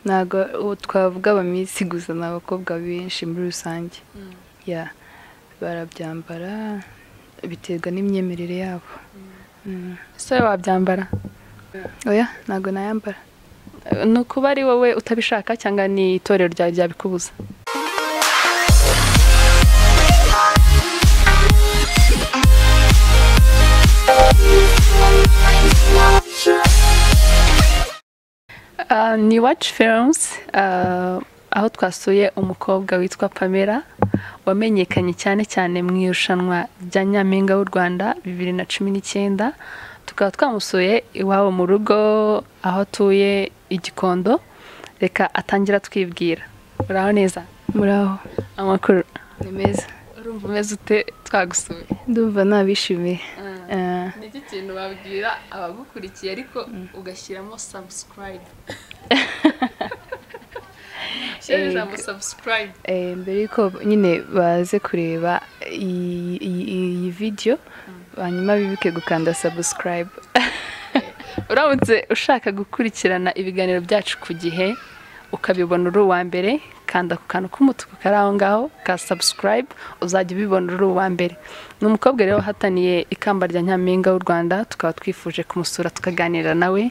ntabwo twavuga abamisi gusa ni abakobwa benshi muri rusange barabyambara biterwa n'imyemerere yabo ese wabyambara oya ntabwo nayambara ni ukuba ari wowe utabishaka cyangwa ni itorero ryawe ryabikubuza ni waci films aho twasuye umukobwa witwa pamela wamenyekanye cyane cyane mu irushanwa rya nyampinga w'u rwanda bibiri na cumi n'icyenda tukaba twamusuye iwabo mu rugo aho atuye igikondo reka atangira twibwira uraho neza muraho amakuru ni meza urumva umeze ute twagusuye ndumva nabishimiye ni iki kintu babwira abagukurikiye ariko ugashyiramo sabusikarayibu mbere y'uko nyine baze kureba iyi vidiyo hanyuma bibuke gukanda sabusikarayibu uramutse ushaka gukurikirana ibiganiro byacu ku gihe ukabibona uri uwa mbere kanda ku kantu k'umutuku kari aho ngaho ka sabusikarayibu uzajya ubibona uri uwa mbere ni umukobwa rero wahataniye ikamba rya nyampinga w'u rwanda tukaba twifuje kumusura tukaganira nawe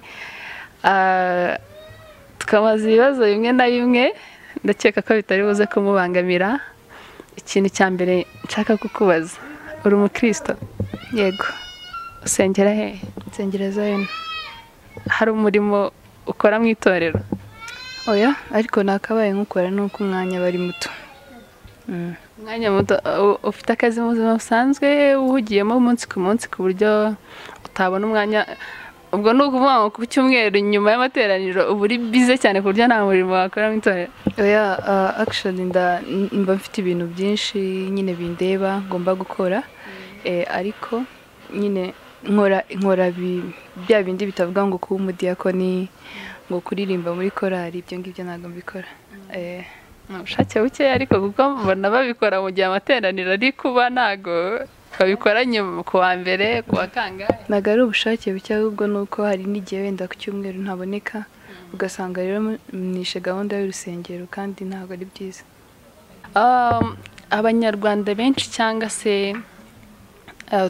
tukabaza ibibazo bimwe na bimwe ndakeka ko bitari buze kumubangamira ikintu cya mbere nshaka kukubaza uri umukristo yego usengera he nsengero zayoni hari umurimo ukora mu itorero oya ariko nakabaye nk'ukora nuko umwanya aba ari muto umwanya muto ufite akazi mu buzima busanzwe uhugiyemo umunsi ku munsi ku buryo utabona umwanya ubwo ni ukuvuga ngo ku cyumweru nyuma y'amateraniro uba uri bize cyane ku buryo nta murimo wakora mu itorero oya akishoni mba mfite ibintu byinshi nyine bindeba ngomba gukora ariko nyine nkora bya bindi bitavuga ngo kuba umudiyakoni ngo kuririmba muri korari ibyo ngibyo ntabwo mbikora ni ubushake bukeya ariko kuko mbona babikora mu gihe amateraniro ari kuba ntabwo babikora nyuma ku wa mbere ku wa kangahe ntabwo ari ubushake buke ahubwo ni uko hari n'igihe wenda ku cyumweru ntaboneka ugasanga rero mwishe gahunda y'urusengero kandi ntabwo ari byiza abanyarwanda benshi cyangwa se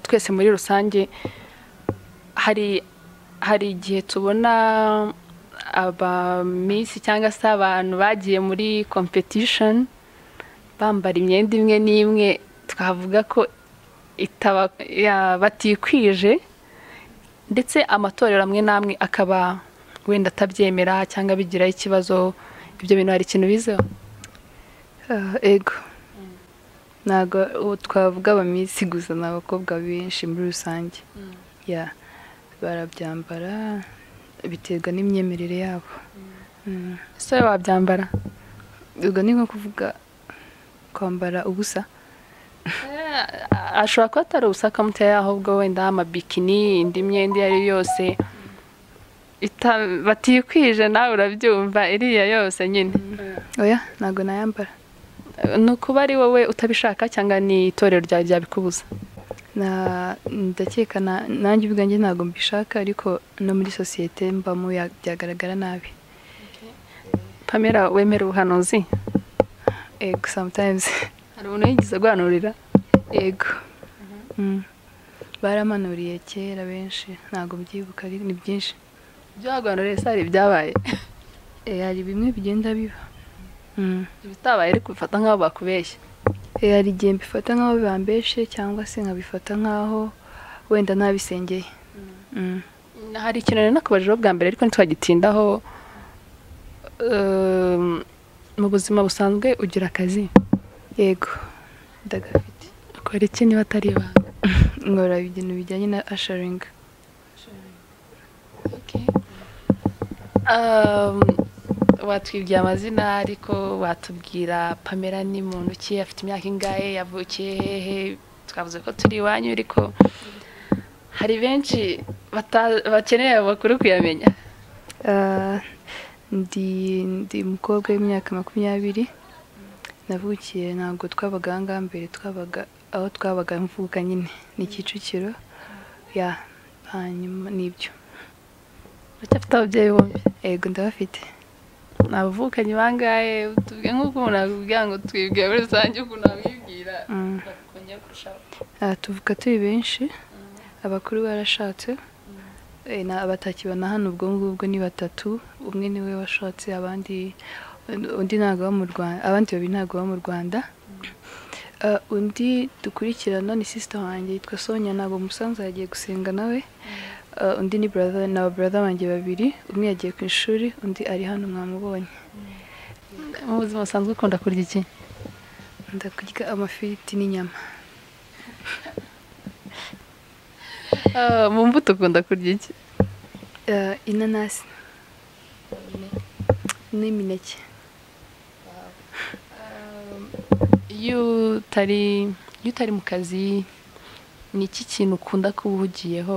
twese muri rusange hari hari igihe tubona abamisi cyangwa se abantu bagiye muri kompetishoni bambara imyenda imwe n'imwe twavuga ko batikwije ndetse amatorero amwe n'amwe akaba wenda atabyemera cyangwa bigiraho ikibazo ibyo bintu hari ikintu bizeho ego ntabwo twavuga abamisi gusa ni abakobwa benshi muri rusange barabyambara biterwa n'imyemerere yabo ese wabyambara ubwo ni nko kuvuga kwambara ubusa ashobora kuba atari ubusaka mutoya ahubwo wenda amabikini indi myenda iyo ari yo yose batikwije nawe urabyumva iriya yose nyine oya ntabwo nayambara ni ukuba ari wowe utabishaka cyangwa ni itorero ryawe ryabikubuza ndakeka nanjye ubwanjye ntabwo mbishaka ariko no muri sosiyete mbamo byagaragara nabi pamela wemera ubuhanuzi ego samutayimuzi hari umuntu yigeze aguhanurira yego baramanuriye kera benshi ntabwo mbyibuka ni byinshi ibyo waguhanuriye se hari ibyabaye hari bimwe bigenda biba ibitabaye ariko bifata nk'aho bakubeshya hari igihe mbifata nk'aho bambeshe cyangwa se nkabifata nk'aho wenda ntabisengeye hari ikintu rero nakubajeho bwa mbere ariko ntitwagitindaho mu buzima busanzwe ugira akazi yego ndagafite akora iki niba atari ibanga nkora ibintu bijyanye na asharingi watwibwiye amazina ariko watubwira pamela ni muntu ki afite imyaka ingahe yavukiye hehe twavuze ko turi iwanyu ariko hari benshi bakeneye amakuru kuyamenya ndi umukobwa w'imyaka makumyabiri navukiye ntabwo twabaga aha ngaha mbere twabaga aho twabaga mvuka nyine ni kicukiro ya hanyuma n'ibyo uracyafite ababyeyi bombi yego ndabafite abavukanyi bangahe tubwire nk'uko umuntu yakubwira ngo twibwire muri rusange ukuntu wabibwira bakongera kurushaho aha tuvuka turi benshi abakuru barashatse batakibona hano ubwo ngubwo ni batatu umwe niwe washatse abandi undi ntabwo baba mu rwanda abandi babiri ntabwo baba mu rwanda undi dukurikirana ni sisita wanjye yitwa sonya ntabwo umusanzu yagiye gusenga nawe undi ni brother ni ababrother banjye babiri umwe yagiye ku ishuri undi ari hano mwamubonye mu buzima busanzwe ukunda kurya iki ndakurya amafiriti n'inyama mu mbuto ukunda kurya iki inanasi n'imineke iyo utari mu kazi ni iki kintu ukunda kuba uhugiyeho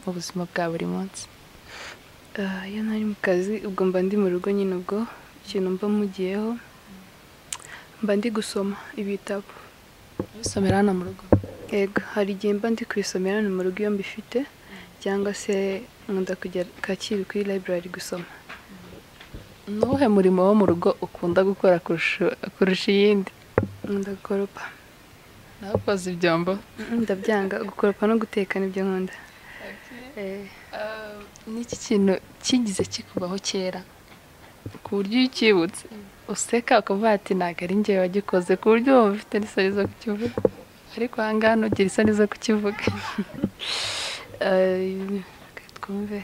mu buzima bwa buri munsi iyo ntari mu kazi ubwo mba ndi mu rugo nyine ubwo ikintu mba mugiyeho mba ndi gusoma ibitabo ubisomera hano mu rugo yego hari igihe mba ndi kubisomera hano mu rugo iyo mbifite cyangwa se nkunda kujya kacyiru kuri library gusoma ni uwuhe murimo wo mu rugo ukunda gukora kurusha iyindi nkunda gukoropa nawe koza ibyombo ndabyanga gukoropa no guteka nibyo nkunda n'iki kintu kigize kikubaho kera ku buryo iyo ukibutse useka ukavuga ati ntabwo ari njyewe wagikoze ku buryo wumva ufite n'isoni zo kukivuga ariko aha ngaha ntugira isoni zo kukivuga twumve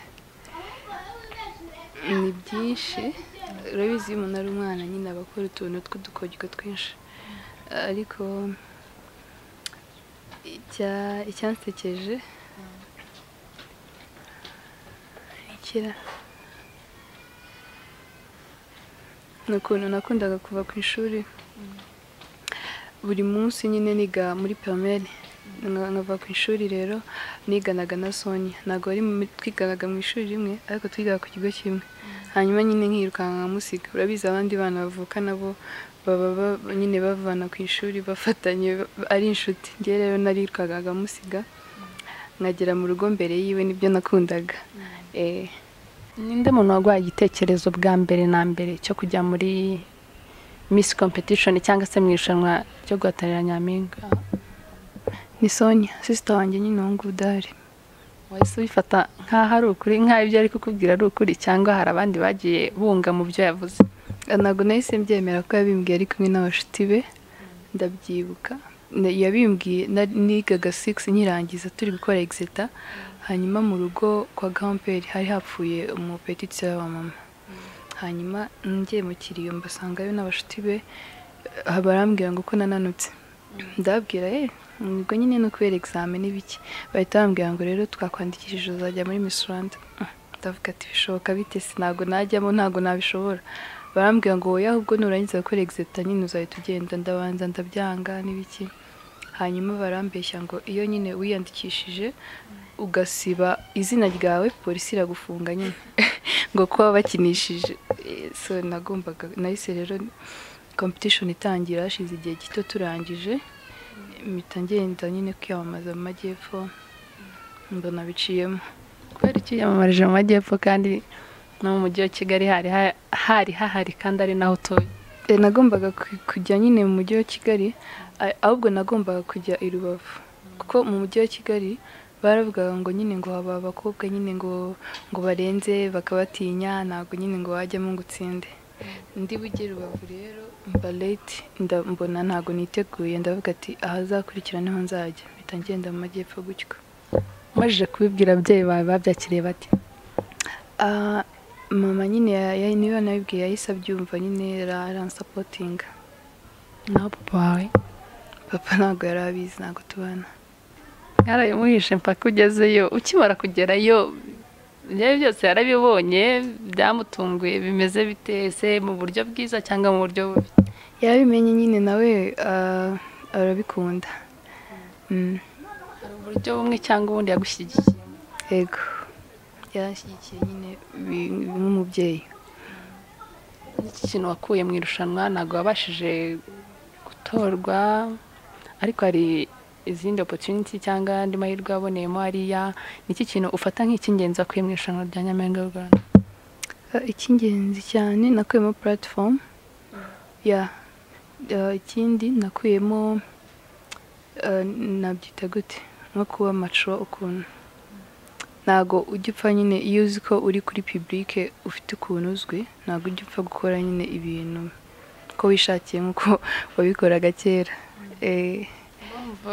ni byinshi urabizi iyo umuntu ari umwana nyine aba akora utuntu tw'udukoryo twinshi ariko icyansekeje ni ukuntu nakundaga kuva ku ishuri buri munsi nyine niga muri pirameri nkava ku ishuri rero niganaga na sonya ntabwo twiganaga mu ishuri rimwe ariko twigaga ku kigo kimwe hanyuma nyine nkirukanka musiga urabizi abandi bana bavuka nabo baba nyine bavana ku ishuri bafatanye ari inshuti njye rero narirukankaga musiga nkagera mu rugo mbere yiwe nibyo nakundaga ninde muntu waguhaye igitekerezo bwa mbere na mbere cyo kujya muri misi kompetishoni cyangwa se mu irushanwa ryo guhatanira nyampinga ni sonya sisita wanjye nyine uwo nguwo udahari wahise ubifata nk'aho ari ukuri nk'aho ibyo ari kukubwira ari ukuri cyangwa hari abandi bagiye bunga mu byo yavuze ntabwo nahise mbyemera ko yabimbwiye ari kumwe n'abashuti be ndabyibuka yabimbwiye nigaga sigisi nyirangiza turi gukora egisita hanyuma mu rugo kwa gamperi hari hapfuye umupetitisiyo w'abamama hanyuma ngiye mu kiriyo mbasangayo n'abashuti be barambwira ngo ko nananutse ndababwira yewe ubwo nyine no kubera examen n'ibiki bahita bambwira ngo rero twakwandikishije uzajya muri Miss Rwanda ndavuga ati bishoboka bite ntabwo najyamo ntabwo nabishobora barambwira ngo wowe ahubwo nurangiza gukora exita nyine uzahita ugenda ndabanza ndabyanga n'ibiki hanyuma barambeshya ngo iyo nyine wiyandikishije ugasiba izina ryawe polisi iragufunga nyine ngo kuba bakinishije so nagombaga nahise rero kompetishoni itangira hashize igihe gito turangije mpita ngenda nyine kwiyamamaza mu majyepfo mbona biciyemo kubera icyo yiyamamarije mu majyepfo kandi no mu mujyi wa kigali hari hahari kandi ari naho utuye nagombaga kujya nyine mu mujyi wa kigali ahubwo nagombaga kujya i rubavu kuko mu mujyi wa kigali baravugaga ngo nyine ngo haba abakobwa nyine ngo ngo barenze bakabatinya ntabwo nyine ngo wajyamo ngo utsinde ndi bujye rubavu rero mba leti mbona ntabwo niteguye ndavuga ati ahazakurikira niho nzajya mpita ngenda mu majyepfo gutyo umajije kubibwira ababyeyi bawe babyakiriye bati mama nyine niyo nabibwiye yahise abyumva nyine aransapotinga naho papa wawe papa ntabwo yari abizi ntabwo tubana yarabimuhishe mpaka ugezeyo ukimara kugerayo ibyo byose yarabibonye byamutunguye bimeze bitese mu buryo bwiza cyangwa mu buryo bubi yarabimenye nyine nawe arabikunda hari uburyo bumwe cyangwa ubundi yagushyigikiye yego yarashyigikiye nyine nk'umubyeyi n'iki kintu wakuye mu irushanwa ntabwo wabashije gutorwa ariko hari izindi opotuniti cyangwa andi mahirwe waboneyemo hariya ni iki kintu ufata nk'icy'ingenzi wakuye mu irushanwa rya nyampinga y'u rwanda icy'ingenzi cyane nakuyemo puratifomu ya ikindi nakuyemo nabyita gute nko kuba maco ukuntu ntabwo ujya upfa nyine iyo uzi ko uri kuri pibulike ufite ukuntu uzwi ntabwo ujya upfa gukora nyine ibintu ko wishakiye nk'uko wabikoraga kera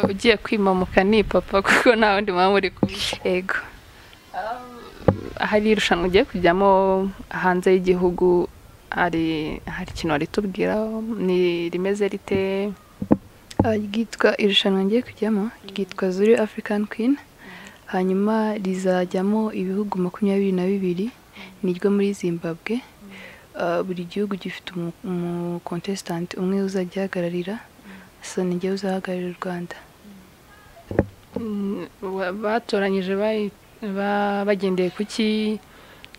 ugiye kwimamuka ni papa kuko nta wundi muba muri kumwe ego hari irushanwa ugiye kujyamo hanze y'igihugu hari hari ikintu waritubwira ni rimeze rite ryitwa irushanwa ngiye kujyamo ryitwa zuri afurikani kwini hanyuma rizajyamo ibihugu makumyabiri na bibiri niryo muri zimbabwe buri gihugu gifite umukontesitanti umwe uzajya agihagararira gusa ni njyewe uzahagararira u rwanda batoranyije bagendeye ku ki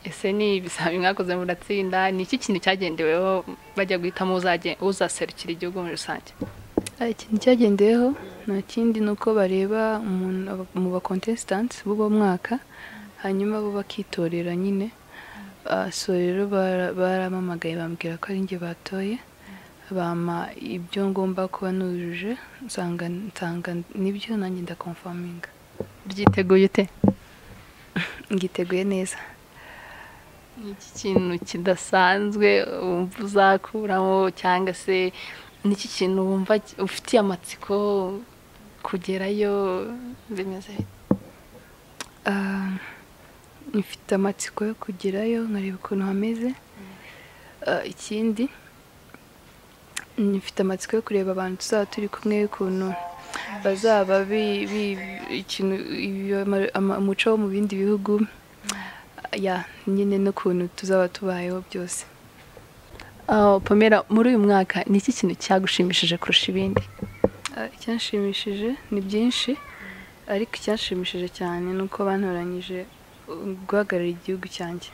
ese ni ibizami mwakoze muratsinda ni iki kintu cyagendeweho bajya guhitamo uzaserukira igihugu muri rusange ikintu cyagendeyeho nta kindi ni uko bareba mu bakontesitanti b'uwo mwaka hanyuma bo bakitorera nyine so rero baramamagaye bambwira ko ari njye batoye bama ibyo ngomba kuba nujuje nsanga nibyo nanjye ndakomfaminga ryiteguye ute ngiteguye neza ni iki kintu kidasanzwe wumva uzakuramo cyangwa se ni iki kintu wumva ufitiye amatsiko kugerayo bimeze mfite amatsiko yo kugerayo nkareba ukuntu hameze ikindi mfite amatsiko yo kureba abantu tuzaba turi kumwe y'ukuntu bazaba umuco wo mu bindi bihugu nyine n'ukuntu tuzaba tubayeho byose pamera muri uyu mwaka ni iki kintu cyagushimishije kurusha ibindi icyanshimishije ni byinshi ariko icyanshimishije cyane ni uko bantoranyije guhagarara igihugu cyanjye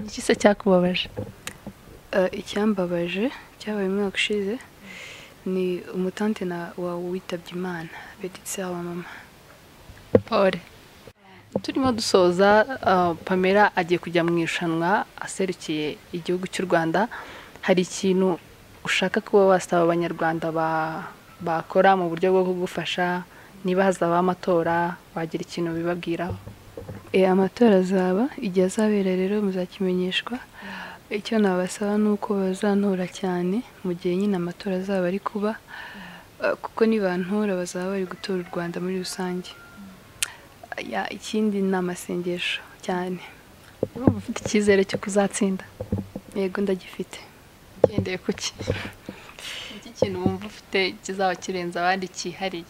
iki se cyakubabaje icyambabaje cyabaye umwaka ushize ni umutante wawe witabye imana betitse wa mama paul turimo dusoza pamela agiye kujya mu irushanwa aserukiye igihugu cy'u rwanda hari ikintu ushaka kuba wasaba abanyarwanda bakora mu buryo bwo kugufasha niba hazaba amatora wagira ikintu bibabwiraho amatora azaba igihe azabera rero muzakimenyeshwa icyo nabasaba ni uko bazantora cyane mu gihe nyine amatora azaba ari kuba kuko nibantora bazaba bari gutora u rwanda muri rusange ikindi ni amasengesho cyane urumva ufite icyizere cyo kuzatsinda yego ndagifite ugendeye ku ki iki kintu wumva ufite kizaba kirenze abandi cyihariye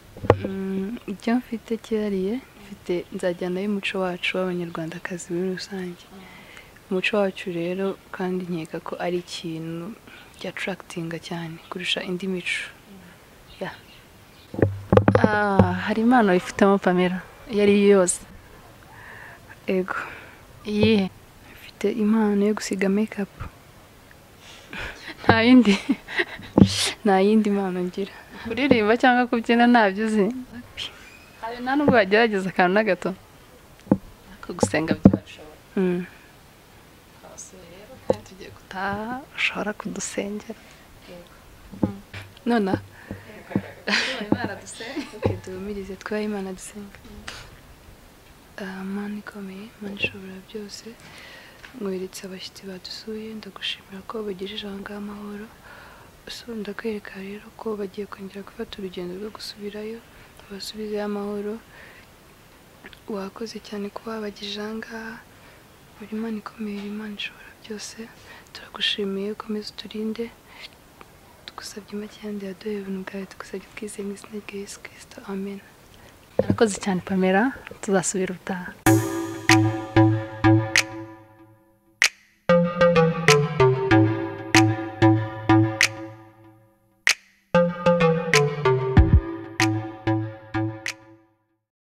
icyo mfite cyihariye mfite nzajyanayo umuco wacu w'abanyarwandakazi muri rusange umuco wacu rero kandi nkeka ko ari ikintu cyatarakitinga cyane kurusha indi mico hari impano wifitemo pamera iyo ari yo yose ego iyihe mfite impano yo gusiga mekapu nta yindi nta yindi mpano ngira kuririmba cyangwa kubyina ntabyo uzi hari nta nubwo wagerageza akantu na gato ariko gusenga byabashobora rero kandi tugiye gutaha ushobora kudusengera nona duhumirize twaye imana dusenga mani ikomeye mani ishobora byose nkweretse abashyitsi badusuye ndagushimira ko bagejeje aha ngaha amahoro ndakwereka rero ko bagiye kongera gufata urugendo rwo gusubirayo basubizeyo amahoro wakoze cyane kuba bagejeje aha ngaha buri mani ikomeye imana ishobora byose turagushimiye ukomeze uturinde tugusabye make yandi yaduheye ubuntu bwawe tugusabye twizeye mu izina rya yesu kirisito amen murakoze cyane pamela tuzasubira utaha